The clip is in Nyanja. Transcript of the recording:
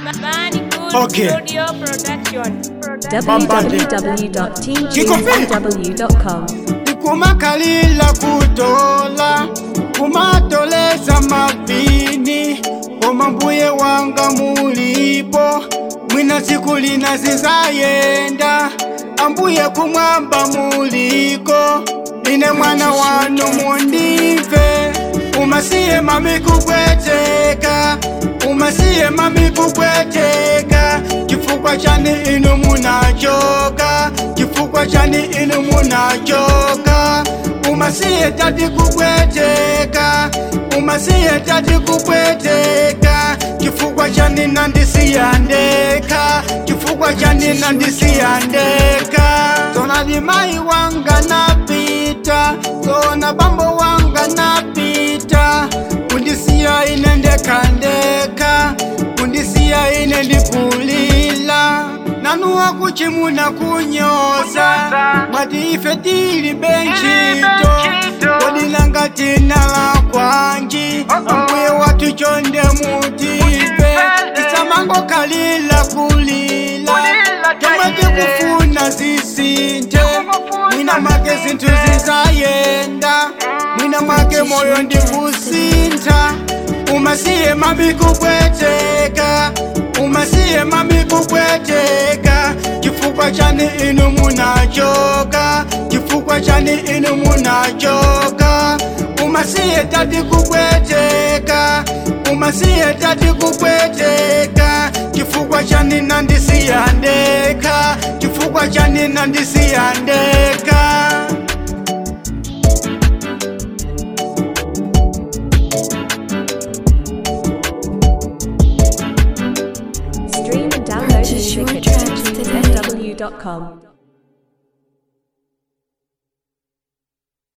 Okay. Studio Production. www.teamtunesw.com. kumakalila kutola kumatoleza mavini koma mbuye wanga mulipo mwina siku lina zizayenda ambuye kumwamba muliko ine mwana wanu mundive umasiye mami kupweteka umasiye mami kupweteka chifukwa chani inu munachoka chifukwa chani inu munachoka umasiye tati kupweteka umasiye tati kupweteka chifukwa chani nandisiyandeka chifukwa chani nandisiyandeka zona limai wanga napita zona bambo wanga napita kundisiya ine ndekandeka kundisiya ine ndikulila nanuwa kuchimuna kunyoza mwati ife tili benchito kodilanga tina la kwanji ambuye watu chonde mutipe tisamango kalila kulila tomwe tikufuna zisinte mwina mwake zinthu zizayenda mwina mwake moyo ndikusintha umasiye mami kupweteka umasiye mami kupweteka chifukwa chani inu munachoka chifukwa chani inu munachoka umasiye tati kupweteka umasiye tati kupweteka chifukwa chani nandisiyandeka chifukwa chani nandisiyandeka Stream and download music at teamtunesw.com.